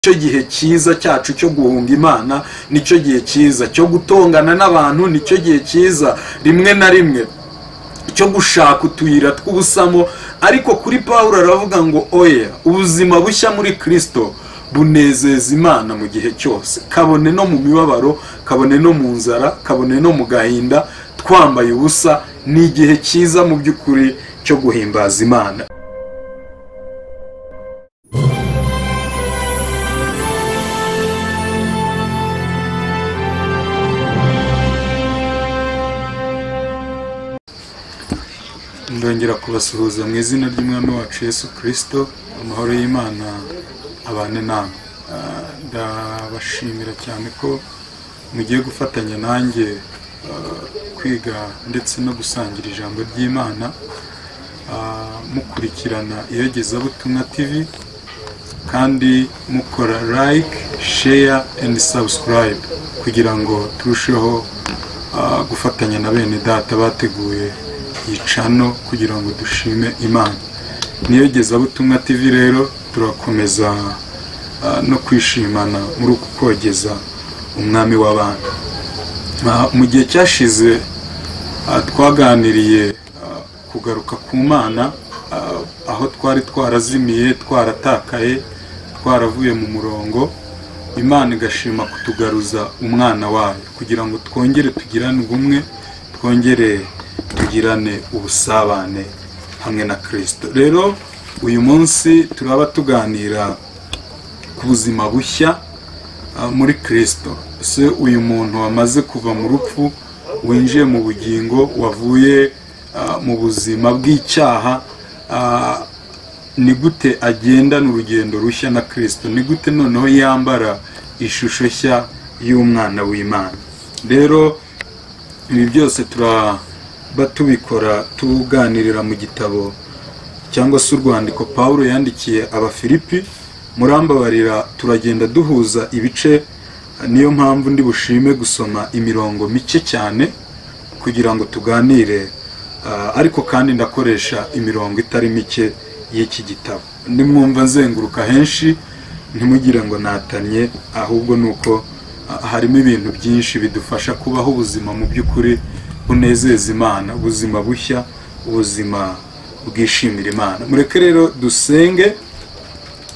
cyo gihe cyiza cyacu cyo guhunga imana nicyo gihe cyiza cyo gutongana n'abantu nicyo gihe cyiza rimwe na rimwe cyo gushaka utuyira tw'ubusamo ariko kuri paul aravuga ngo oya ubuzima bushya muri kirisito bunezeza imana mu gihe cyose kabone no mu mibabaro kabone no mu nzara kabone no mu gahinda twambaye ubusa ni igihe cyiza mu by'ukuri cyo guhimbaza imana ndongera kubasuhuza mu izina ry'umwami wacu yesu kirisito amahoro y'imana abane namwe Ah, ndabashimira cyane ko mugiye gufatanya nanjye ah, kwiga ndetse no gusangira ijambo ry'imana Ah, mukurikirana iyogezabutumwa tv kandi mukora like share and subscribe kugira ngo turusheho ah, gufatanya na bene data bateguye yicano kugira ngo dushime imana niyo gezabutumwa tv rero turakomeza ah, no kwishimana muri uku kogeza umwami w'abantu Ah, mu gihe cyashize ah, twaganiriye ah, kugaruka ku mana ah, aho twari twarazimiye twaratakaye twaravuye mu murongo imana igashima kutugaruza umwana wayo kugira ngo twongere tugirane ubumwe twongere tugirane ubusabane hamwe na kirisito rero uyu munsi turaba tuganira ku buzima bushya ah, muri kirisito ese uyu muntu wamaze kuva mu rupfu winjiye mu bugingo wavuye ah, mu buzima bw'icyaha ah, ni gute agendana urugendo rushya na kirisito ni gute noneho yambara ishusho nshya y'umwana w'imana rero ibi byose turaba tubikora tuganirira mu gitabo cyangwa se urwandiko paul yandikiye abafilipi murambabarira turagenda duhuza ibice niyo mpamvu ndi bushime gusoma imirongo mike cyane kugira ngo tuganire ah, ariko kandi ndakoresha imirongo itari mike y'iki gitabo nimwumva nzenguruka henshi ntimugire ngo natanye ahubwo ni uko ah, harimo ibintu byinshi bidufasha kubaho ubuzima mu by'ukuri bunezeza imana ubuzima bushya ubuzima bwishimira imana mureke rero dusenge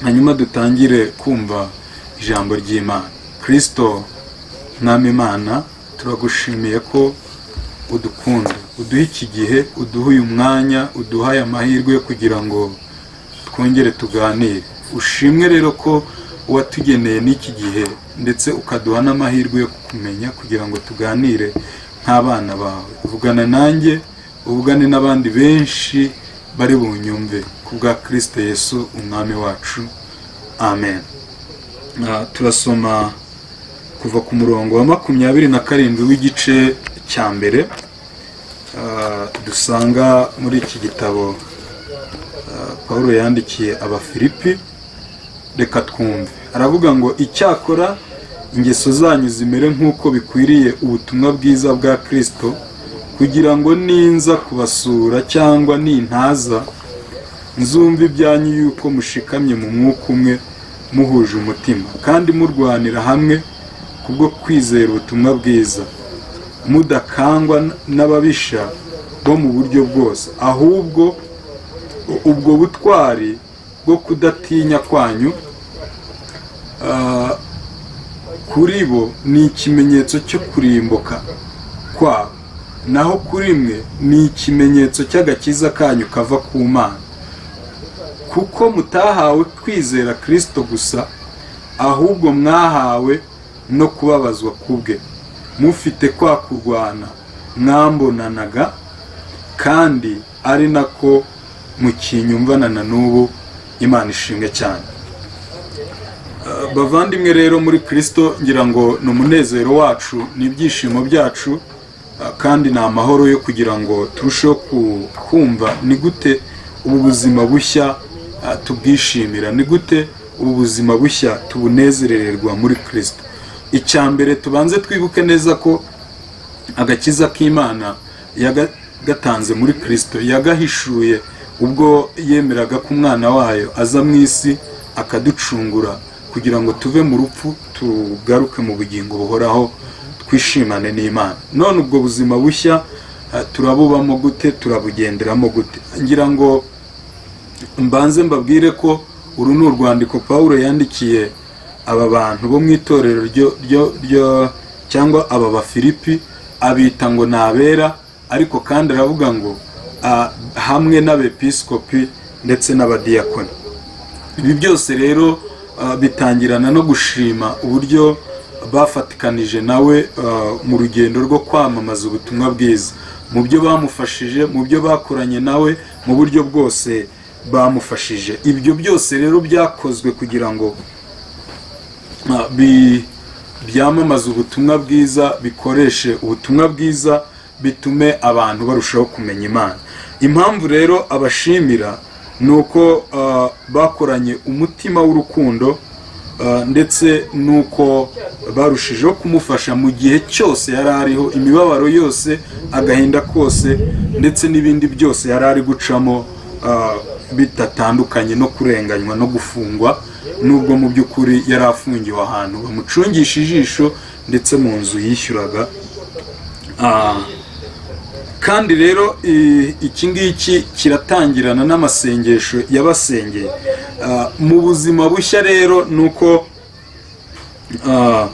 hanyuma dutangire kumva ijambo ry'imana kirisito mwami imana turagushimiye ko udukunda uduha iki gihe uduha uyu mwanya uduhaye amahirwe yo kugira ngo twongere tuganire ushimwe rero ko uwatugeneye n'iki gihe ndetse ukaduha n'amahirwe yo kukumenya kugira ngo tuganire nk'abana bawe uvugana nanjye uvugane n'abandi benshi bari bunyumve ku bwa kirisite yesu umwami wacu amen Ah, turasoma kuva ku murongo wa makumyabiri na karindwi w'igice cya mbere ah, dusanga muri iki gitabo ah, paul yandikiye abafilipi reka twumve aravuga ngo icyakora ingeso zanyu zimere nk'uko bikwiriye ubutumwa bwiza bwa kirisito kugira ngo ninza kubasura cyangwa nintaza nzumva ibyanyu yuko mushikamye mu mwuka umwe muhuje umutima kandi murwanira hamwe kubwo kwizera ubutumwa bwiza mudakangwa n'ababisha bo mu buryo bwose ahubwo ubwo butwari bwo kudatinya kwanyu ah, kuri bo ni ikimenyetso cyo kurimbuka kwabo naho kuri mwe ni ikimenyetso cy'agakiza kanyu kava ku mana kuko mutahawe kwizera kirisito gusa ahubwo mwahawe no kubabazwa kubwe mufite kwa kurwana mwambonanaga kandi ari nako mukinyumvana na n'ubu imana ishimwe cyane Eh, bavandimwe rero muri kirisito ngira ngo ni umunezero wacu ni ibyishimo byacu eh, kandi ni amahoro yo kugira ngo turusheho ku- kumva ni gute ubu buzima bushya eh, tubwishimira ni gute ubu buzima bushya tubunezerererwa muri kirisito icya mbere tubanze twibuke neza ko agakiza k'imana yagatanze muri kirisito yagahishuye ubwo yemeraga ko umwana wayo aza mu isi akaducungura kugira ngo tuve mu rupfu tugaruke mu bugingo buhoraho twishimane n'imana none ubwo buzima bushya ah, turabubamo gute turabugenderamo gute ngira ngo mbanze mbabwire ko uru ni urwandiko paul yandikiye aba bantu bo mu itorero ryo ryo ryo cyangwa aba bafilipi abita ngo ni abera ariko kandi aravuga ngo ah, hamwe n'abepiskopi ndetse n'abadiyakoni ibi byose rero ah, bitangirana no gushima uburyo bafatikanije nawe ah, mu rugendo rwo kwamamaza ubutumwa bwiza mu byo bamufashije mu byo bakoranye nawe mu buryo bwose bamufashije ibyo byose rero byakozwe kugira ngo ah, bi- byamamaze ubutumwa bwiza bikoreshe ubutumwa bwiza bitume abantu barushaho kumenya imana impamvu rero abashimira ni uko ah, bakoranye umutima w'urukundo ah, ndetse n'uko barushijeho kumufasha mu gihe cyose yari ariho imibabaro yose agahinda kose ndetse n'ibindi byose yari ari gucamo ah, bitatandukanye no kurenganywa no gufungwa nubwo mu by'ukuri yari afungiwe ahantu bamucungisha ijisho ndetse mu nzu yishyuraga Ah, kandi rero i- iki ngiki kiratangirana n'amasengesho yabasengeye Ah, mu buzima bushya rero ni uko ah,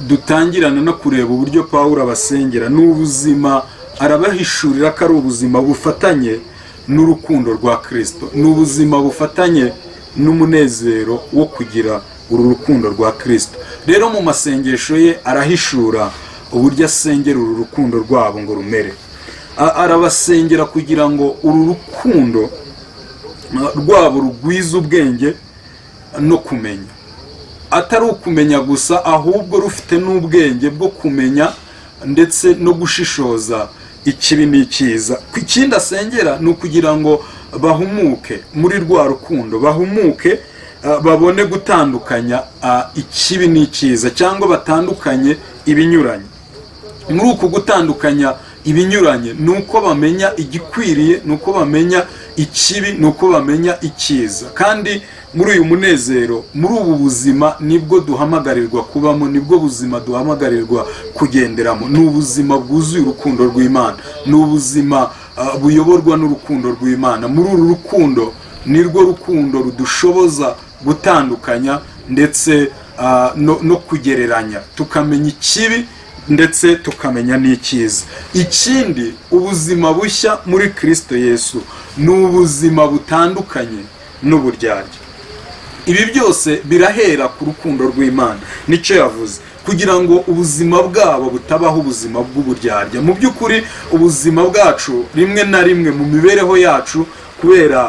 dutangirana no kureba uburyo pawulo abasengera ni ubuzima arabahishurira ko ari ubuzima bufatanye n'urukundo rwa kirisito ni ubuzima bufatanye n'umunezero wo kugira uru rukundo rwa kirisito rero mu masengesho ye arahishura uburyo asengera uru rukundo rwabo ngo rumere A- arabasengera kugira ngo uru rukundo ah, rwabo rugwize ubwenge no kumenya atari ukumenya gusa ahubwo rufite n'ubwenge bwo kumenya ndetse no gushishoza ikibi n'icyiza Ku ikindi asengera ni ukugira ngo bahumuke muri rwa rukundo bahumuke ah, babone gutandukanya ah, ikibi n'icyiza cyangwa batandukanye ibinyuranye muri uku gutandukanya ibinyuranye ni uko bamenya igikwiriye ni uko bamenya ikibi ni uko bamenya icyiza kandi muri uyu munezero muri ubu buzima nibwo duhamagarirwa kubamo nibwo buzima duhamagarirwa kugenderamo ni ubuzima bwuzuye urukundo rw'imana ni ubuzima ah, buyoborwa n'urukundo rw'imana muri uru rukundo nirwo rukundo rudushoboza gutandukanya ndetse ah, no, no kugereranya tukamenya ikibi ndetse tukamenya n'icyiza ikindi ubuzima bushya muri kirisito yesu ni ubuzima butandukanye n'uburyarya ibi byose birahera ku rukundo rw'imana nicyo yavuze kugira ngo ubuzima bwabo butabaho ubuzima bw'uburyarya mu by'ukuri ubuzima bwacu rimwe na rimwe mu mibereho yacu kubera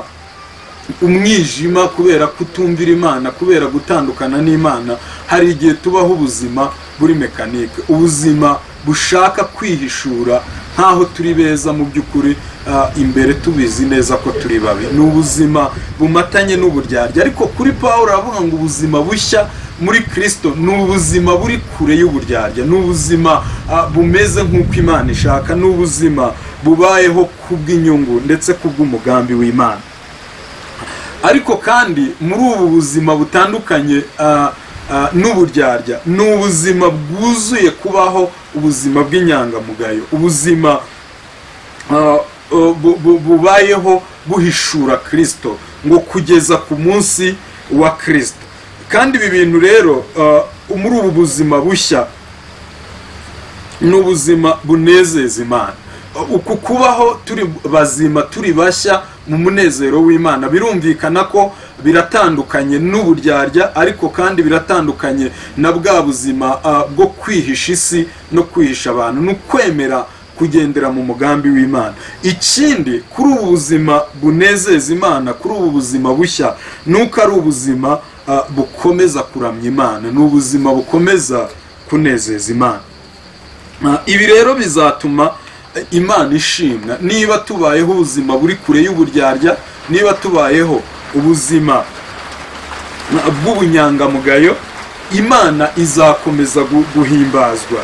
umwijima kubera kutumvira imana kubera gutandukana n'imana hari igihe tubaho ubuzima buri mekanike ubuzima bushaka kwihishura nk'aho turi beza mu by'ukuri ah, imbere tubizi neza ko turi babi ni ubuzima bumatanye n'uburyarya ariko kuri paul aravuga ngo ubuzima bushya muri kirisito ni ubuzima buri kure y'uburyarya ni ubuzima ah, bumeze nk'uko imana ishaka ni ubuzima bubayeho kubw'inyungu ndetse kubw'umugambi w'imana ariko kandi muri ubu buzima butandukanye ah, ah, n'uburyarya ni ubuzima bwuzuye kubaho ubuzima bw'inyangamugayo ubuzima ah, bu- bu- bubayeho buhishura kirisito ngo kugeza ku munsi wa kirisito kandi ibi bintu rero ah, muri ubu buzima bushya ni ubuzima bunezeza imana uku kubaho turi bazima turi bashya mu munezero w'imana birumvikana ko biratandukanye n'uburyarya ariko kandi biratandukanye na bwa buzima ah, bwo kwihisha isi no kwihisha abantu no kwemera kugendera mu mugambi w'imana ikindi kuri ubu buzima bunezeza imana kuri ubu buzima bushya ni uko ari ubuzima ah, bukomeza kuramya imana ni ubuzima bukomeza kunezeza imana Ah, ibi rero bizatuma eh, imana ishimwa niba tubayeho ubuzima buri kure y'uburyarya niba tubayeho ubuzima ah, bw'ubunyangamugayo imana izakomeza gu- guhimbazwa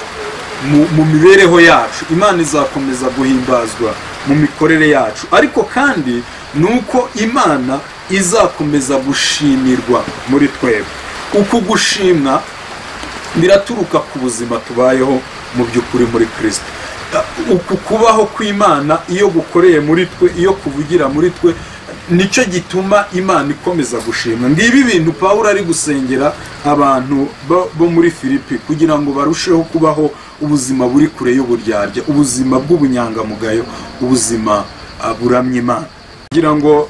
mu, mu mibereho yacu imana izakomeza guhimbazwa mu mikorere yacu ariko kandi ni uko imana izakomeza gushimirwa muri twebwe uku gushimwa biraturuka ku buzima tubayeho mu by'ukuri muri kirisito uku kubaho kw'imana iyo gukoreye muri twe iyo kuvugira muri twe nicyo gituma imana ikomeza gushimwa ngibi ibintu paul ari gusengera abantu bo- bo muri filipi kugira ngo barusheho kubaho ubuzima buri kure y'uburyarya ubuzima bw'ubunyangamugayo ubuzima ah, buramya imana kugira ngo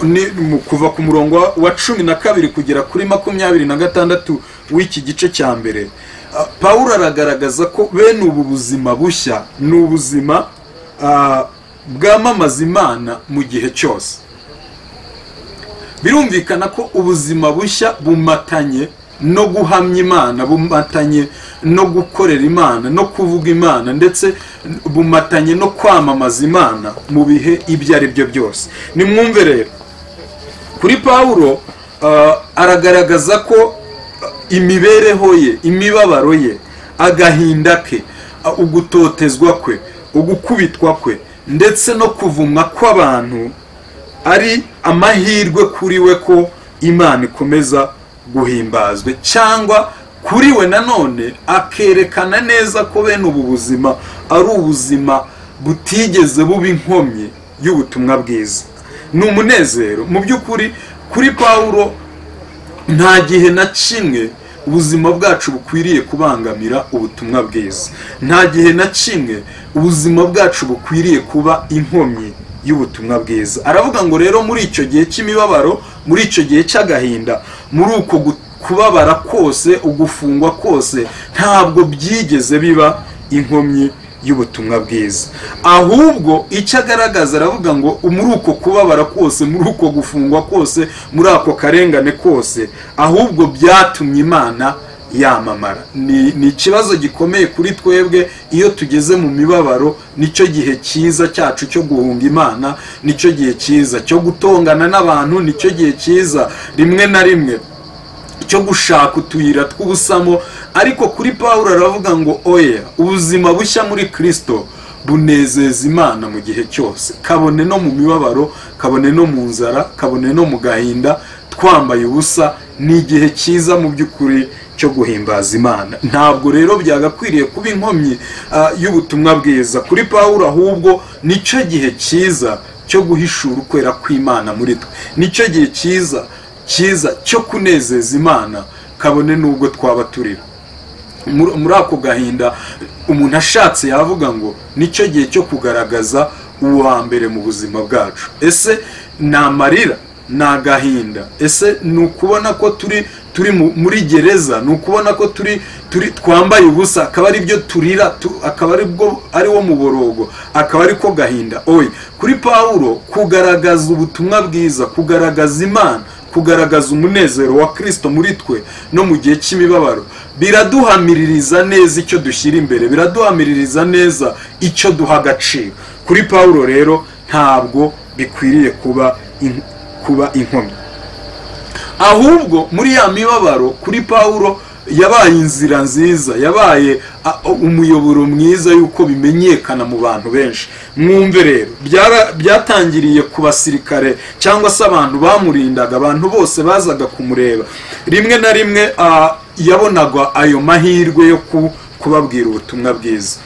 ni mu kuva ku murongo wa- wa cumi na kabiri kugera kuri makumyabiri na gatandatu w'iki gice cya mbere ah, paul aragaragaza ko bene ubu buzima bushya ni ubuzima ah, bwamamaza imana mu gihe cyose birumvikana ko ubuzima bushya bumatanye no guhamya imana bumatanye no gukorera imana no kuvuga imana ndetse bumatanye no kwamamaza imana mu bihe ibyo ari byo byose nimwumve rero kuri pawulo ah, aragaragaza ko ah, imibereho ye imibabaro ye agahinda ke ah, ugutotezwa kwe ugukubitwa kwe ndetse no kuvumwa kw'abantu ari amahirwe kuri we ko imana ikomeza guhimbazwa cyangwa kuri we nanone akerekana neza ko bene ubu buzima ari ubuzima butigeze buba inkomyi y'ubutumwa bwiza ni umunezero mu by'ukuri kuri pawulo nta gihe na kimwe ubuzima bwacu bukwiriye kubangamira ubutumwa bwiza nta gihe na kimwe ubuzima bwacu bukwiriye kuba inkomyi y'ubutumwa bwiza aravuga ngo rero muri icyo gihe cy'imibabaro muri icyo gihe cy'agahinda muri uko gu- kubabara kose ugufungwa kose ntabwo byigeze biba inkomyi y'ubutumwa bwiza ahubwo icyo agaragaza aravuga ngo muri uko kubabara kose muri uko gufungwa kose muri ako karengane kose ahubwo byatumye imana yamamara ni ni ikibazo gikomeye kuri twebwe iyo tugeze mu mibabaro nicyo gihe cyiza cyacu cyo guhunga imana nicyo gihe cyiza cyo gutongana n'abantu nicyo gihe cyiza rimwe na rimwe cyo gushaka utuyira tw'ubusamo ariko kuri pawulo aravuga ngo oya ubuzima bushya muri kirisito bunezeza imana mu gihe cyose kabone no mu mibabaro kabone no mu nzara kabone no mu gahinda twambaye ubusa ni igihe cyiza mu by'ukuri cyo guhimbaza imana ntabwo rero byagakwiriye kuba inkomyi ah, y'ubutumwa bwiza kuri pawulo ahubwo nicyo gihe cyiza cyo guhishura ukwera kw'imana muri twe nicyo gihe cyiza cyiza cyo kunezeza imana kabone n'ubwo twaba turira muri muri ako gahinda umuntu ashatse yavuga ngo nicyo gihe cyo kugaragaza uwo mbere mu buzima bwacu ese ni amarira ni agahinda ese ni ukubona ko turi turi mu- muri gereza ni ukubona ko turi turi twambaye ubusa akaba ari byo turira tu- akaba ari bwo ari wo muborogo akaba ari ko gahinda oye kuri pawulo kugaragaza ubutumwa bwiza kugaragaza imana kugaragaza umunezero wa kirisito muri twe no mu gihe cy'imibabaro biraduhamiririza neza icyo dushyira imbere biraduhamiririza neza icyo duha agaciro kuri pawulo rero ntabwo bikwiriye kuba in- kuba inkomyi ahubwo muri ya mibabaro kuri pawulo yabaye inzira nziza yabaye a- umuyoboro mwiza y'uko bimenyekana mu bantu benshi mwumve rero byara- byatangiriye ku basirikare cyangwa se abantu bamurindaga abantu bose bazaga kumureba rimwe na rimwe ah, yabonaga ayo mahirwe yo ku- kubabwira ubutumwa bwiza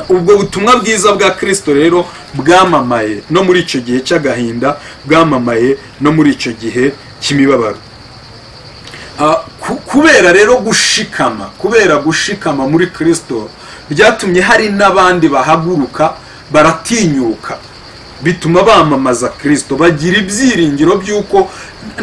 ubwo butumwa bwiza bwa kirisito rero bwamamaye no muri icyo gihe cy'agahinda bwamamaye no muri icyo gihe cy'imibabaro Ah, ku- kubera rero gushikama kubera gushikama muri kirisito byatumye hari n'abandi bahaguruka baratinyuka bituma bamamaza kirisito bagira ibyiringiro by'uko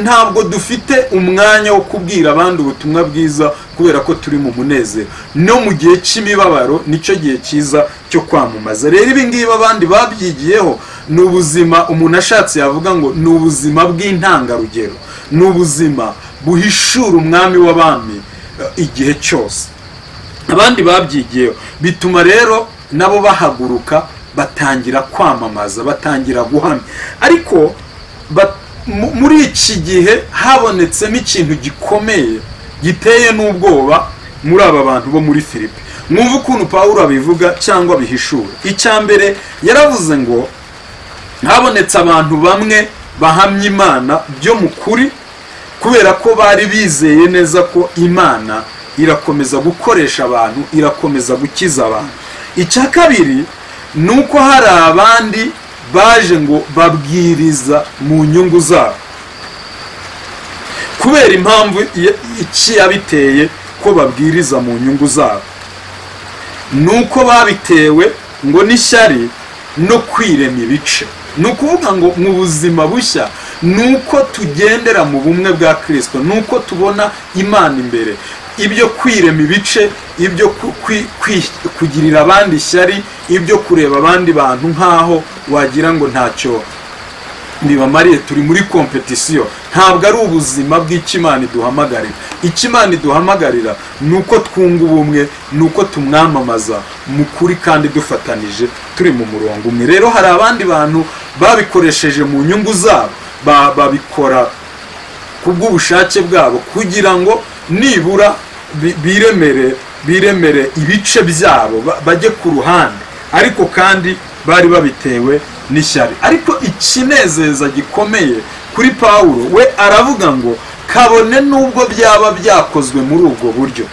ntabwo dufite umwanya wo kubwira abandi ubutumwa bwiza kubera ko turi mu munezero no mu gihe cy'imibabaro nicyo gihe cyiza cyo kwamamaza rero ibi ngibi abandi babyigiyeho ni ubuzima umuntu ashatse yavuga ngo ni ubuzima bw'intangarugero ni ubuzima buhishura umwami w'abami eh, igihe cyose abandi babyigiyeho bituma rero nabo bahaguruka batangira kwamamaza batangira guhamya ariko ba- mu- muri iki gihe habonetsemo ikintu gikomeye giteye n'ubwoba muri aba bantu bo muri filipi mwumve ukuntu pawulo abivuga cyangwa bihishura icya mbere yaravuze ngo habonetse abantu bamwe bahamya imana byo mu kuri kubera ko bari bizeye neza ko imana irakomeza gukoresha abantu irakomeza gukiza abantu icya kabiri ni uko hari abandi baje ngo babwiriza mu nyungu zabo kubera impamvu i- iki yabiteye ko babwiriza mu nyungu zabo ni uko babitewe ngo n'ishyari no kwirema ibice ni ukuvuga ngo mu buzima bushya ni uko tugendera mu bumwe bwa kirisito ni uko tubona imana imbere ibyo kwirema ibice ibyo ku- kwi- kwi- kugirira abandi ishyari ibyo kureba abandi bantu nk'aho wagira ngo ntacyo bibamariye turi muri kompetisiyo ntabwo ari ubuzima bw'ikimana iduhamagarira ikimana iduhamagarira ni uko twunga ubumwe ni uko tumwamamaza mu kuri kandi dufatanije turi mu murongo umwe rero hari abandi bantu babikoresheje mu nyungu zabo ba- babikora kubw'ubushake bwabo kugira ngo nibura bi- biremere biremere ibice byabo ba- bajye ku ruhande ariko kandi bari babitewe n'ishyari ariko ikinezeza gikomeye kuri pawulo we aravuga ngo kabone n'ubwo byaba byakozwe muri ubwo buryo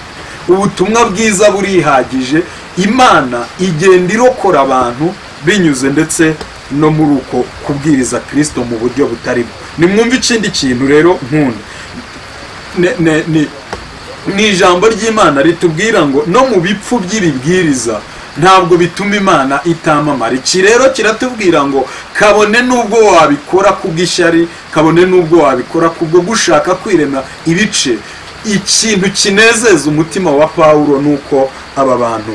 ubutumwa bwiza burihagije imana igenda irokora abantu binyuze ndetse no muri uko kubwiriza kirisito mu buryo butari bwo nimwumve ikindi kintu rero nkunda Ne- ne- ni- ni ijambo ry'imana ritubwira ngo no mu bipfu by'ibibwiriza ntabwo bituma imana itamamara iki rero kiratubwira ngo kabone n'ubwo wabikora kubw'ishyari kabone n'ubwo wabikora kubwo gushaka kwirema ibice ikintu kinezeza umutima wa pawulo ni uko aba bantu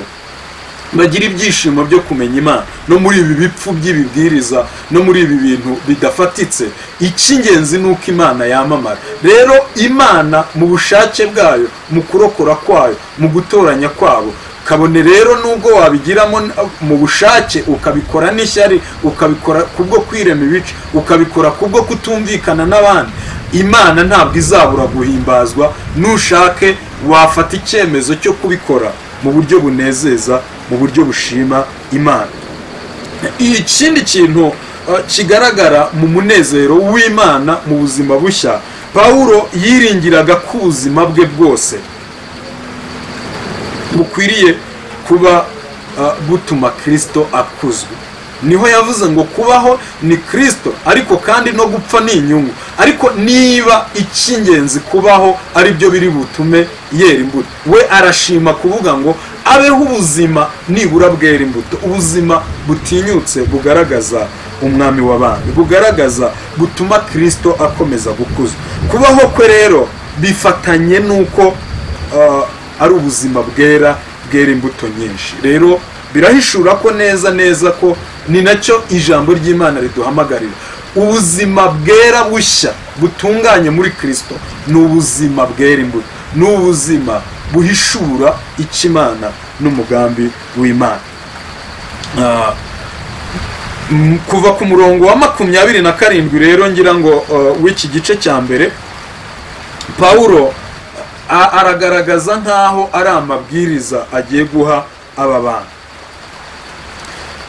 bagira ibyishimo byo kumenya imana no muri ibi bipfu by'ibibwiriza no muri ibi bintu bidafatitse icy'ingenzi ni uko imana yamamara rero imana mu bushake bwayo mu kurokora kwayo mu gutoranya kwabo kabone rero n'ubwo wabigiramo n- mu bushake ukabikora n'ishyari ukabikora kubwo kwirema ibice ukabikora kubwo kutumvikana n'abandi imana ntabwo izabura guhimbazwa nushake wafata icyemezo cyo kubikora mu buryo bunezeza mu buryo bushima imana ikindi kintu eh, kigaragara mu munezero w'imana mu buzima bushya pawulo yiringiraga ko ubuzima bwe bwose bukwiriye kuba eh, butuma kirisito akuzwa niho yavuze ngo kubaho ni kirisito ariko kandi no gupfa ni inyungu ariko niba icy'ingenzi kubaho ari byo biri butume yera imbuto we arashima kuvuga ngo abeho ubuzima nibura bwera imbuto ubuzima butinyutse bugaragaza umwami w'abandi bugaragaza butuma kirisito akomeza gukuzwa kubaho kwe rero bifatanye n'uko uh, ari ubuzima bwera bwera imbuto nyinshi rero birahishura ko neza neza ko ni nacyo ijambo ry'imana riduhamagarira ubuzima bwera bushya butunganye muri kirisito ni ubuzima bwera imbuto ni ubuzima buhishura icy'imana n'umugambi w'imana Ah, m- kuva ku murongo wa makumyabiri na karindwi rero ngira ngo uh, w'iki gice cya mbere pawulo a- aragaragaza nk'aho ari amabwiriza agiye guha aba bantu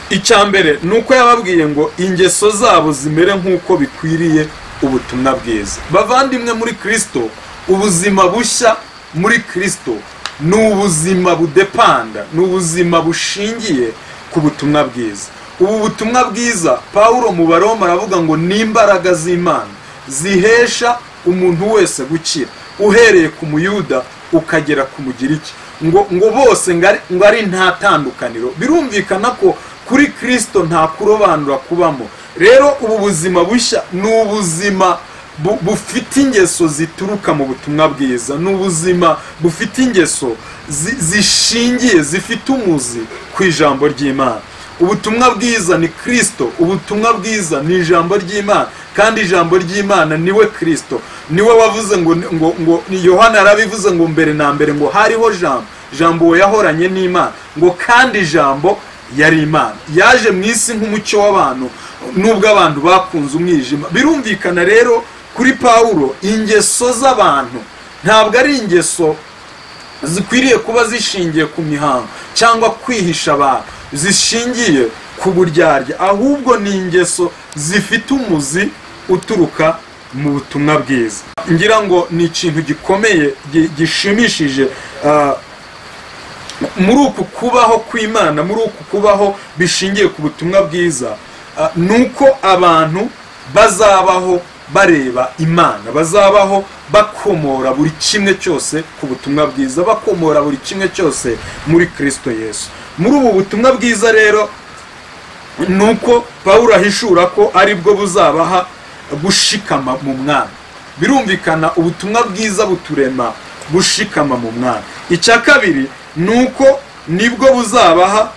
icya mbere ni uko yababwiye ngo ingeso zabo zimere nk'uko bikwiriye ubutumwa bwiza bavandimwe muri kirisito ubuzima bushya muri kirisito ni ubuzima budepanda ni ubuzima bushingiye ku butumwa bwiza ubu butumwa bwiza pawulo mu baroma aravuga ngo ni imbaraga z'imana zihesha umuntu wese gukira uhereye ku muyuda ukagera ku mugiriki ngo ngo bose ngo ari- ngo ari nta tandukaniro birumvikana ko kuri kirisito nta kurobanura kubamo rero ubu buzima bushya ni ubuzima bu- bufite ingeso zituruka mu butumwa bwiza ni ubuzima bufite ingeso zi- zishingiye zifite umuzi ku ijambo ry'imana ubutumwa bwiza ni kirisito ubutumwa bwiza ni ijambo ry'imana kandi ijambo ry'imana ni we kirisito niwe wavuze ngo ngo ngo ni yohana yarabivuze ngo mbere na mbere ngo hariho jambo jambo yahoranye n'imana ngo kandi ijambo yari imana yaje mu isi nk'umucyo w'abantu nubwo abantu bakunze umwijima birumvikana rero kuri pawulo ingeso z'abantu ntabwo ari ingeso zikwiriye kuba zishingiye ku mihango cyangwa kwihisha abantu zishingiye ku buryarya ahubwo ni ingeso zifite umuzi uturuka mu butumwa bwiza ngira ngo ni ikintu gikomeye gi- gishimishije ah, muri uku kubaho kw'imana muri uku kubaho bishingiye ku butumwa bwiza ah, ni uko abantu bazabaho bareba imana bazabaho bakomora buri kimwe cyose ku butumwa bwiza bakomora buri kimwe cyose muri kristo yesu muri ubu butumwa bwiza rero ni uko pawulo ahishura ko ari bwo buzabaha gushikama mu mwami birumvikana ubutumwa bwiza buturema gushikama mu mwami icya kabiri ni uko nibwo buzabaha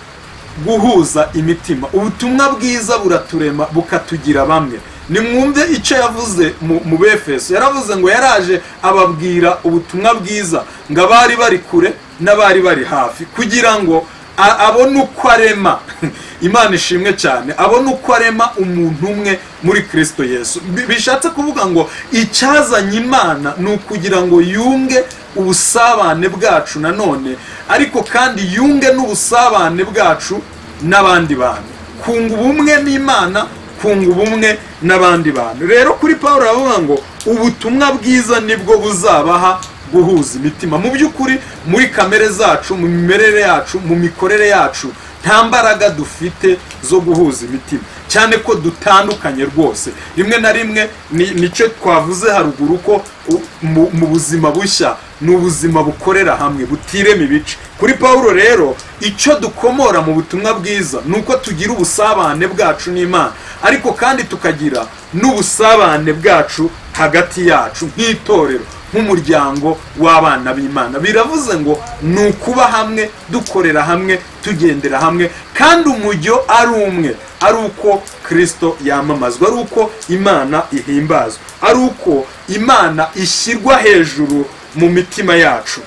guhuza imitima ubutumwa bwiza buraturema bukatugira bamwe nimwumve icyo yavuze mu- mu befeso yaravuze ngo yaraje ababwira ubutumwa bwiza ngo abari bari kure n'abari bari hafi kugira ngo a- abone uko arema imana ishimwe cyane abone uko arema umuntu umwe muri kristo yesu Bi- bishatse kuvuga ngo icyazanye imana ni ukugira ngo yunge ubusabane bwacu nanone ariko kandi yunge n'ubusabane bwacu n'abandi bantu kunga ubumwe n'imana kunga ubumwe n'abandi bantu rero kuri paul aravuga ngo ubutumwa bwiza nibwo buzabaha guhuza imitima mu by'ukuri muri kamere zacu mu mimerere yacu mu mikorere yacu nta mbaraga dufite zo guhuza imitima cyane ko dutandukanye rwose rimwe na rimwe ni- nicyo twavuze haruguru ko u- mu mu buzima bushya ni ubuzima bukorera hamwe butirema ibice kuri pawulo rero icyo dukomora mu butumwa bwiza ni uko tugira ubusabane bwacu n'imana ariko kandi tukagira n'ubusabane bwacu hagati yacu nk'itorero nk'umuryango w'abana b'imana biravuze ngo ni ukuba hamwe dukorera hamwe tugendera hamwe kandi umujyo ari umwe ari uko kristo yamamazwa ari uko imana ihimbazwa ari uko imana ishyirwa hejuru mu mitima yacu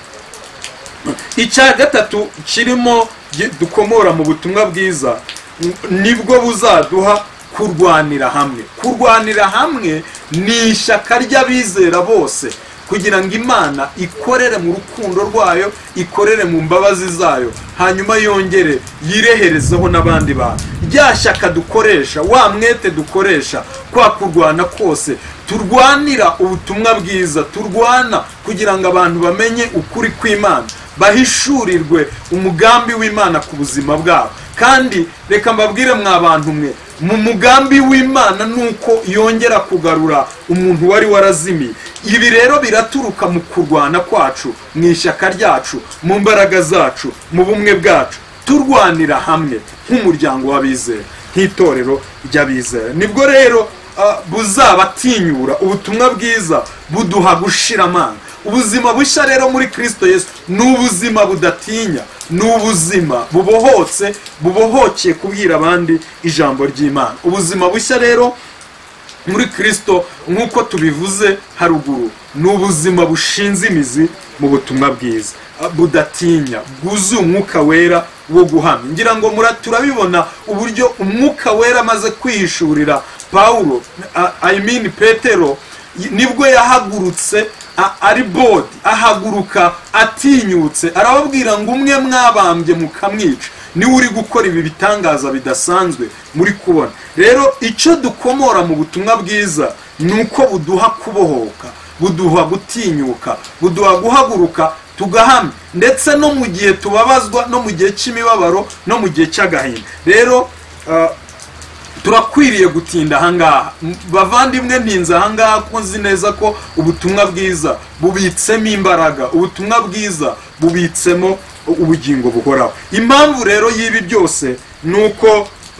icya gatatu kirimo gi- dukomora mu butumwa bwiza n- nibwo buzaduha kurwanira hamwe kurwanira hamwe ni ishyaka ry'abizera bose kugira ngo imana ikorere mu rukundo rwayo ikorere mu mbabazi zayo hanyuma yongere yireherezeho n'abandi bantu rya shyaka dukoresha wa mwete dukoresha kwa kurwana kose turwanira ubutumwa bwiza turwana kugira ngo abantu bamenye ukuri kw'imana bahishurirwe umugambi w'imana ku buzima bwabo kandi reka mbabwire mwa bantu mwe mu mugambi w'imana ni uko yongera kugarura umuntu wari warazimiye ibi rero biraturuka mu kurwana kwacu mu ishyaka ryacu mu mbaraga zacu mu bumwe bwacu turwanira hamwe nk'umuryango w'abizera nk'itorero ry'abizera nibwo rero ah, buzabatinyura ubutumwa bwiza buduha gushira amanga ubuzima bushya rero muri kristo yesu ni ubuzima budatinya ni ubuzima bubohotse bubohokeye kubwira abandi ijambo ry'imana ubuzima bushya rero muri kristo nk'uko tubivuze haruguru ni ubuzima bushinze imizi mu butumwa bwiza budatinya bwuzuye umwuka wera wo guhamya ngira ngo mura turabibona uburyo umwuka wera amaze kwihishurira pawulo a- i mean petero y- nibwo yahagurutse a- ari bodi ahaguruka atinyutse arababwira ngo umwe mwabambye mukamwica niwe uri gukora ibi bitangaza bidasanzwe muri kubona rero icyo dukomora mu butumwa bwiza ni uko buduha kubohoka buduha gutinyuka buduha guhaguruka tugahamya ndetse no mu gihe tubabazwa no mu gihe cy'imibabaro no mu gihe cy'agahinda rero ah, turakwiriye gutinda ahangaha M- bavandimwe ntinze ahangaha ko nzi neza ko ubutumwa bwiza bubitsemo imbaraga ubutumwa bwiza bubitsemo u- ubugingo buhoraho impamvu rero y'ibi byose ni uko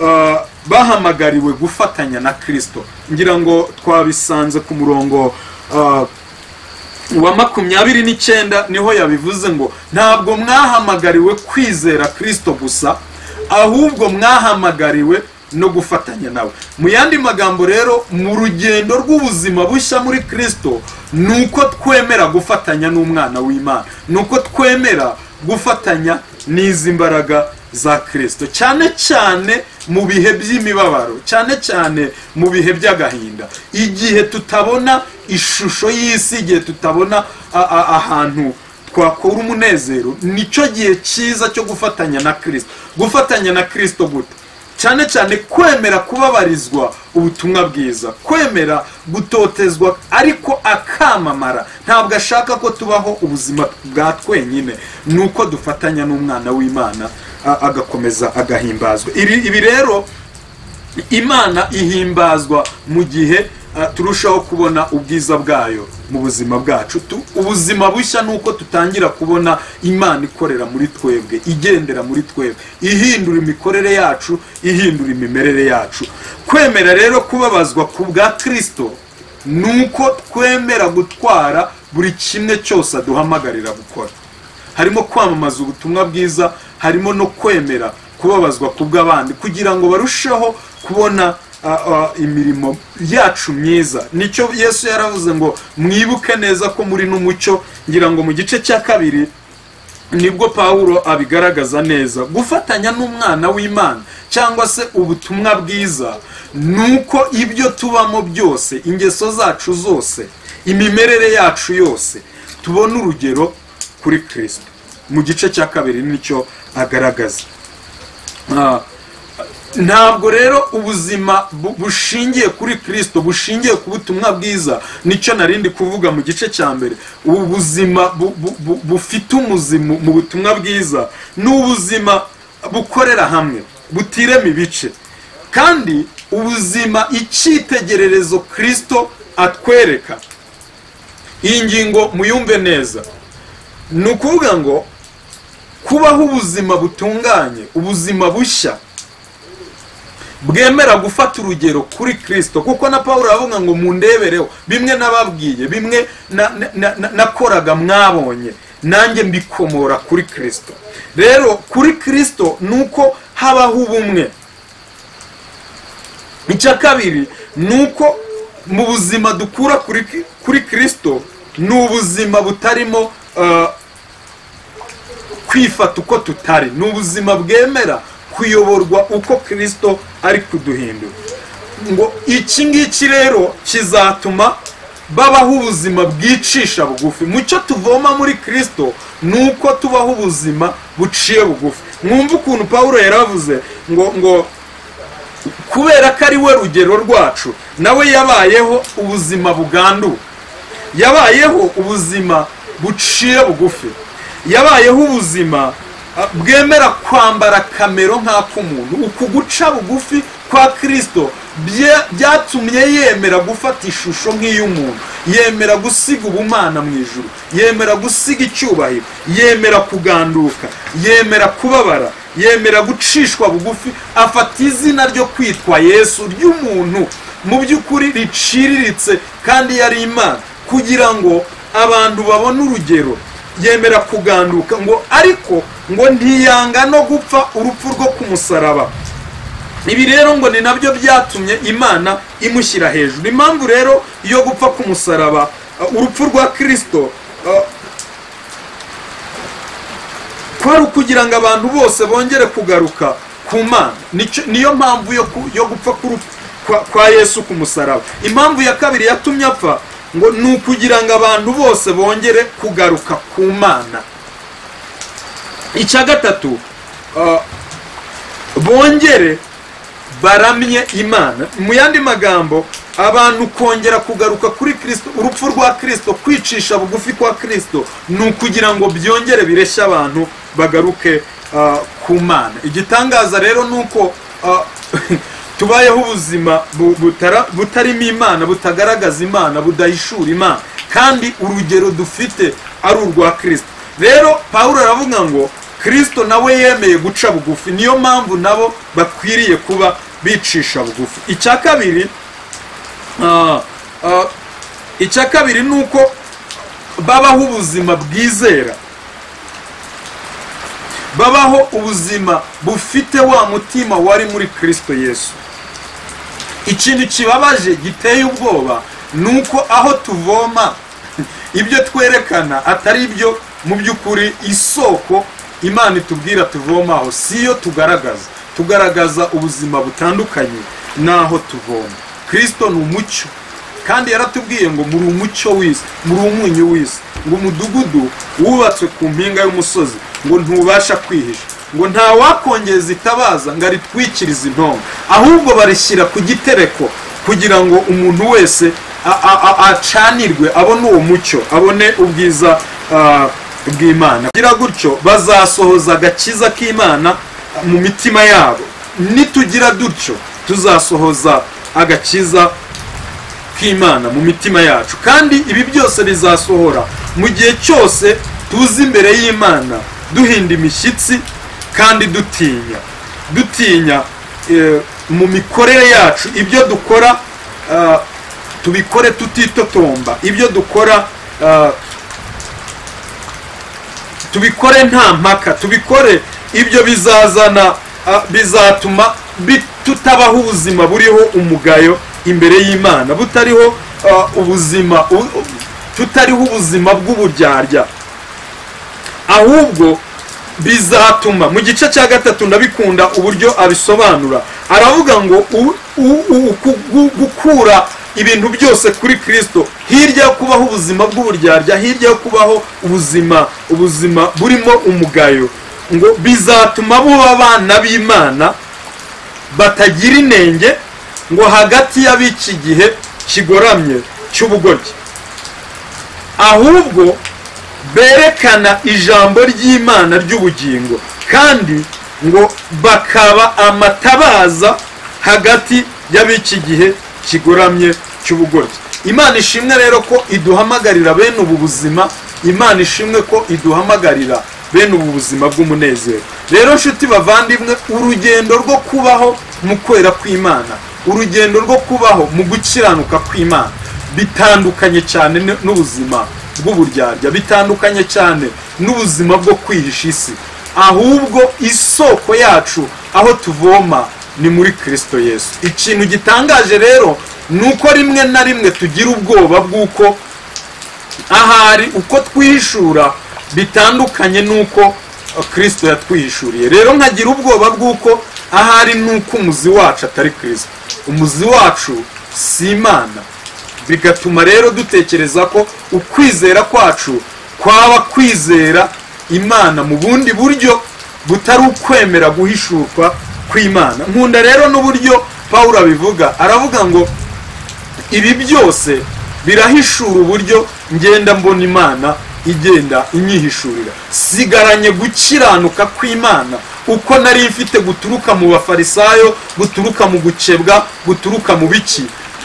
uh, bahamagariwe gufatanya na kristo ngira ngo twabisanze ku murongo uh, wa makumyabiri n'icyenda niho yabivuze ngo ntabwo mwahamagariwe kwizera kristo gusa ahubwo mwahamagariwe no gufatanya nawe mu yandi magambo rero mu rugendo rw'ubuzima bushya muri kristo ni uko twemera gufatanya n'umwana w'imana ni uko twemera gufatanya n'izi mbaraga za kristo cyane cyane mu bihe by'imibabaro cyane cyane mu bihe by'agahinda igihe tutabona ishusho y'isi igihe tutabona a- a- ahantu twakura umunezero nicyo gihe cyiza cyo gufatanya na kristo gufatanya na kristo gute cyane cyane kwemera kubabarizwa ubutumwa bwiza kwemera gutotezwa ariko akamamara ntabwo ashaka ko tubaho ubuzima bwa twenyine ni uko dufatanya n'umwana w'imana a- agakomeza agahimbazwa Iri- ibi rero imana ihimbazwa mu gihe uh, turushaho kubona ubwiza bwayo mu buzima bwacu Tu- ubuzima bushya ni uko tutangira kubona imana ikorera muri twebwe igendera muri twebwe ihindura imikorere yacu ihindura imimerere yacu kwemera rero kubabazwa ku bwa kirisito ni uko twemera gutwara buri kimwe cyose aduhamagarira gukora harimo kwamamaza ubutumwa bwiza harimo no kwemera kubabazwa ku bw'abandi kugira ngo barusheho kubona ah, ah, imirimo yacu myiza nicyo yesu yaravuze ngo mwibuke neza ko muri n'umucyo ngira ngo mu gice cya kabiri nibwo pawulo abigaragaza neza gufatanya n'umwana w'imana cyangwa se ubutumwa bwiza ni uko ibyo tubamo byose ingeso zacu zose imimerere yacu yose tubona urugero kuri kirisito mu gice cya kabiri nicyo agaragaza Ah, ntabwo rero ubuzima bu- bushingiye kuri kirisito bushingiye ku butumwa bwiza nicyo narindi kuvuga mu gice cya mbere ubu buzima bu- bu- bu- bufite umuzimu mu butumwa bwiza ni ubuzima bukorera hamwe butirema ibice kandi ubuzima icyitegererezo kirisito atwereka iyi ngingo muyumve neza ni ukuvuga ngo kubaho ubuzima butunganye ubuzima bushya bwemera gufata urugero kuri kirisito kuko na paul aravuga ngo mundebereho bimwe nababwiye bimwe na- na- na- na- nakoraga mwabonye nanjye mbikomora kuri kirisito rero kuri kirisito ni uko habaho ubumwe icya kabiri ni uko mu buzima dukura kuri ki- kuri kirisito ni ubuzima butarimo ah, kwifata uko tutari ni ubuzima bwemera kuyoborwa uko kirisito ari kuduhindura ngo iki ngiki rero kizatuma babaho ubuzima bwicisha bugufi mu cyo tuvoma muri kirisito ni uko tubaho ubuzima buciye bugufi mwumve ukuntu paul yaravuze ngo ngo kubera ko ari we rugero rwacu nawe yabayeho ubuzima buganduwe yabayeho ubuzima buciye bugufi yabayeho ubuzima ah, bwemera kwambara kamero nk'ak'umuntu uku guca bugufi kwa kirisito bye- byatumye yemera gufata ishusho nk'iy'umuntu yemera gusiga ubumana mu ijuru yemera gusiga icyubahiro yemera kuganduka yemera kubabara yemera gucishwa bugufi afata izina ryo kwitwa yesu ry'umuntu mu by'ukuri riciriritse kandi yari imana kugira ngo abantu babone urugero yemera kuganduka ngo ariko ngo ntiyanga no gupfa urupfu rwo ku musaraba ibi rero ngo ni nabyo byatumye imana imushyira hejuru impamvu rero yo gupfa ku musaraba uh, urupfu rwa kirisito uh, kwari ukugira ngo abantu bose bongere kugaruka ku mana Nicyo- niyo mpamvu yo ku- yo gupfa kuru- kwa- kwa yesu ku musaraba impamvu ya kabiri yatumye apfa ngo ni ukugira ngo abantu bose bongere kugaruka ku mana icya gatatu ah, bongere baramye imana mu yandi magambo abantu kongera kugaruka kuri kirisito urupfu rwa kirisito kwicisha bugufi kwa kirisito ni ukugira ngo byongere bireshye abantu bagaruke ah, ku mana igitangaza rero ni uko ah, tubayeho ubuzima bu- butara- butarimo imana butagaragaza imana budahishura imana kandi urugero dufite ari urwa kirisito rero pawulo aravuga ngo kirisito nawe yemeye guca bugufi niyo mpamvu nabo bakwiriye kuba bicisha bugufi icya kabiri ah, ah, icya kabiri ni uko babaho ubuzima bwizera babaho ubuzima bufite wa mutima wari muri kirisito yesu ikintu kibabaje giteye ubwoba ni uko aho tuvoma ibyo twerekana atari byo mu by'ukuri isoko imana itubwira tuvomaho si yo tugaragaza tugaragaza ubuzima butandukanye n'aho tuvoma kirisito ni umucyo kandi yaratubwiye ngo muri umucyo w'isi muri umunyu w'isi ngo umudugudu wubatswe ku mpinga y'umusozi ngo ntubasha kwihisha ngo nta wakongeza itabaza ngo aritwikirize intonga ahubwo barishyira ku gitereko kugira ngo umuntu wese a- a- a- acanirwe abone uwo mucyo abone ubwiza ah, bw'imana kugira gutyo bazasohoza agakiza k'imana mu mitima yabo nitugira dutyo tuzasohoza agakiza k'imana mu mitima yacu kandi ibi byose bizasohora mu gihe cyose tuza imbere y'imana duhinda imishyitsi kandi dutinya dutinya eh, mu mikorere yacu ibyo dukora ah, tubikore tutitotomba ibyo dukora ah, tubikore nta mpaka tubikore ibyo bizazana ah, bizatuma bi- tutabaho ubuzima buriho umugayo imbere y'imana butariho ah, ubuzima u- u- tutariho ubuzima bw'uburyarya ahubwo bizatuma mu gice cya gatatu ndabikunda uburyo abisobanura aravuga ngo u- u- u- ku- gu- gukura ibintu byose kuri kristo hirya yo kubaho ubuzima bw'uburyarya hirya yo kubaho ubuzima ubuzima burimo umugayo ngo bizatuma buba abana b'imana batagira inenge ngo hagati y'ab'iki gihe kigoramye cy'ubugoryi ahubwo berekana ijambo ry'imana ry'ubugingo kandi ngo bakaba amatabaza hagati y'ab'iki gihe kigoramye cy'ubugoryi imana ishimwe rero ko iduhamagarira bene ubu buzima imana ishimwe ko iduhamagarira bene ubu buzima bw'umunezero rero nshuti bavandimwe urugendo rwo kubaho mu kwera kw'imana urugendo rwo kubaho mu gukiranuka kw'imana bitandukanye cyane n- n'ubuzima bw'uburyarya bitandukanye cyane n'ubuzima bwo kwihisha isi ahubwo isoko yacu aho tuvoma ni muri kristo yesu ikintu gitangaje rero ni uko rimwe na rimwe tugira ubwoba bw'uko ahari uko twihishura bitandukanye n'uko uh, kristo yatwihishuriye rero nkagira ubwoba bw'uko ahari n'uko umuzi wacu atari kristo umuzi wacu si imana bigatuma rero dutekereza ko ukwizera kwacu kwaba kwizera imana mu bundi buryo butari ukwemera guhishurwa kw'imana nkunda rero n'uburyo pawulo abivuga aravuga ngo ibi byose birahishura uburyo ngenda mbona imana igenda inyihishurira sigaranye gukiranuka kw'imana uko nari mfite guturuka mu bafarisayo guturuka mu gukebwa guturuka mu biki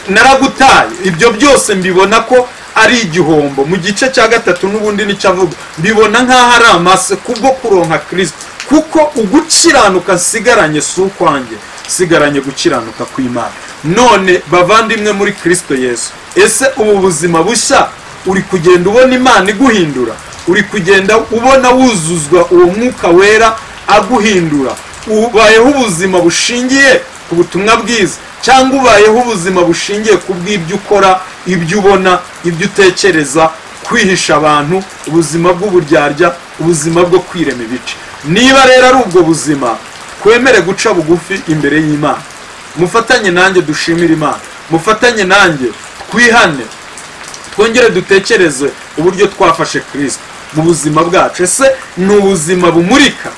naragutaye ibyo byose mbibona ko ari igihombo mu gice cya gatatu n'ubundi nicyo avuga mbibona nk'aho ari amase kubwo kuronka kirisito kuko ugukiranuka nsigaranye si ukwanjye nsigaranye gukiranuka kw'imana none bavandimwe muri kristo yesu ese ubu buzima bushya uri kugenda ubona imana iguhindura uri kugenda ubona wuzuzwa uwo mwuka wera aguhindura ubayeho ubuzima bushingiye ku butumwa bwiza cyangwa ubayeho ubuzima bushingiye ku bw'ibyo ukora ibyo ubona ibyo utekereza kwihisha abantu ubuzima bw'uburyarya ubuzima bwo kwirema ibice niba rero ari ubwo buzima twemere guca bugufi imbere y'imana mufatanye nanjye dushimire imana mufatanye nanjye twihane twongere dutekereze uburyo twafashe kirisito mu buzima bwacu ese ni ubuzima bumurika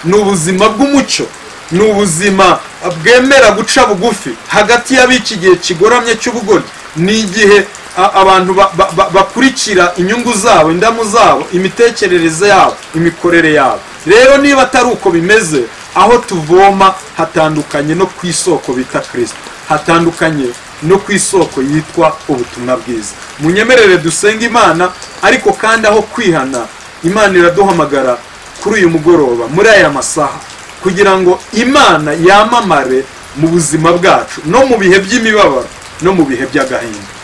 ni ubuzima bw'umucyo ni ubuzima bwemera guca bugufi hagati y'ab'iki gihe kigoramye cy'ubugoryi ni igihe a- abantu ba- ba- ba- bakurikira inyungu zabo indamu zabo imitekerereze yabo imikorere yabo rero niba atari uko bimeze aho tuvoma hatandukanye no ku isoko bita kirisito hatandukanye no ku isoko yitwa ubutumwa bwiza munyemerere dusenga imana ariko kandi aho kwihana imana iraduhamagara kuri uyu mugoroba muri aya masaha kugira ngo imana yamamare mu buzima bwacu no mu bihe by'imibabaro no mu bihe by'agahinda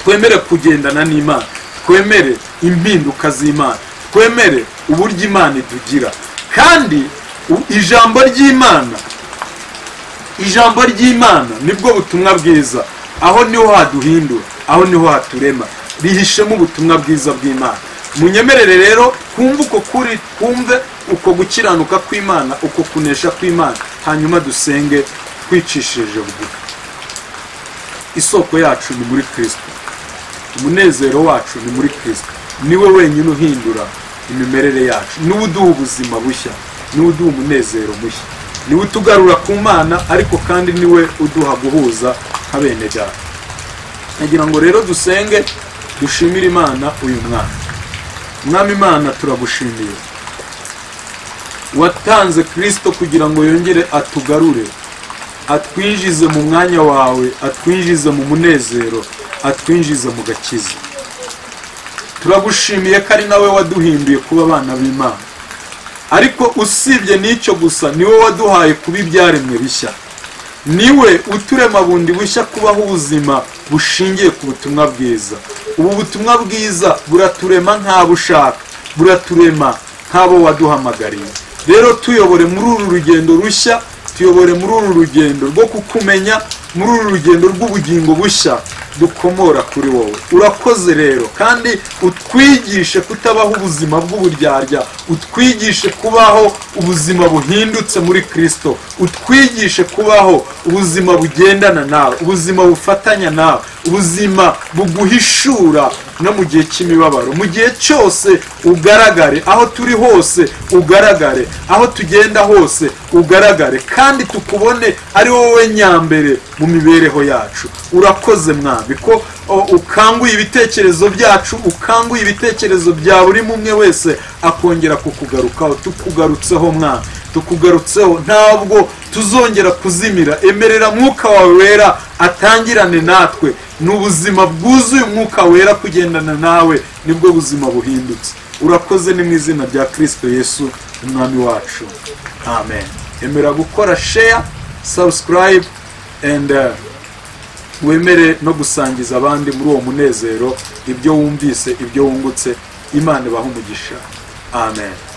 twemere kugendana n'imana twemere impinduka z'imana twemere uburyo imana idugira kandi u- ijambo ry'imana ijambo ry'imana nibwo butumwa bwiza aho niho haduhindura aho niho haturema rihishemo ubutumwa bwiza bw'imana munyemerere rero kumve uko kuri kumve uko gukiranuka kw'imana uko kunesha kw'imana hanyuma dusenge twicishije bugufi isoko yacu ni muri kristo umunezero wacu ni muri kristo niwe wenyine uhindura imimerere yacu niwe uduha ubuzima bushya niwe uduha umunezero mushya niwe utugarura ku mana ariko kandi niwe uduha guhuza nka bene data nagira ngo rero dusenge dushimire imana uyu mwana mwami imana turagushimiye watanze kirisito kugira ngo yongere atugarure atwinjize mu mwanya wawe atwinjize mu munezero atwinjize mu gakiza turagushimiye ko ari nawe waduhinduye kuba abana b'imana ariko usibye n'icyo gusa niwe waduhaye kuba ibyaremwe bishya niwe uturema bundi bushya kubaho ubuzima bushingiye ku butumwa bwiza ubu butumwa bwiza buraturema nk'abo ushaka buraturema nk'abo waduhamagariye rero tuyobore muri uru rugendo rushya tuyobore muri uru rugendo rwo kukumenya muri uru rugendo rw'ubugingo bushya dukomora kuri wowe urakoze rero kandi utwigishe kutabaho ubuzima bw'uburyarya utwigishe kubaho ubuzima buhindutse muri kirisito utwigishe kubaho ubuzima bugendana nawe ubuzima bufatanya nawe ubuzima buguhishura no mu gihe cy'imibabaro mu gihe cyose ugaragare aho turi hose ugaragare aho tugenda hose ugaragare kandi tukubone ari wowe nyambere mu mibereho yacu urakoze mwami ko o, ukanguye ibitekerezo byacu ukanguye ibitekerezo bya buri umwe wese akongera kukugarukaho tukugarutseho mwami tukugarutseho ntabwo tuzongera kuzimira emerera mwuka wawe wera atangirane natwe ni ubuzima bwuzuye umwuka wera kugendana nawe nibwo buzima buhindutse urakoze ni mu izina rya kirisito yesu umwami wacu amen emera gukora sheya sabusikarayibu endi wemere no gusangiza abandi muri uwo munezero ibyo wumvise ibyo wungutse imana ibaha umugisha amen